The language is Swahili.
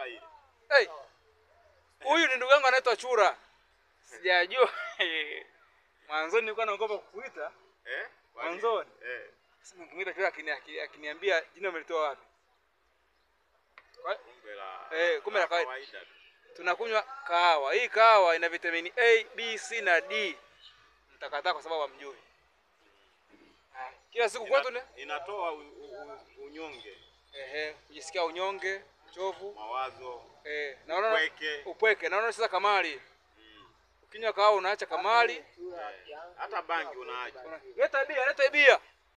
tiba ile. Hey. Huyu ni ndugu yangu anaitwa Chura. Sijajua. Mwanzoni nilikuwa naogopa kukuita. Eh? Kwa nini? Mwanzoni. Eh. Sasa nikimwita Chura akini- akini- akiniambia jina umelitoa wapi? Kwa- Kumbe la. Eh, kumbe la kawaida. kawaida tu. Tunakunywa kahawa. Hii kahawa ina vitamini A, B, C na D. Mtakataa kwa sababu hamjui. Haya, Kila siku kwetu ni Ina, inatoa u, u, u, unyonge, ehe, kujisikia unyonge, uchovu, mawazo, eh, naona upweke. upweke. Naona sasa kamali. Mm. Ukinywa kahawa unaacha kamali. Eh. Hata bangi unaacha. Leta bia, leta bia.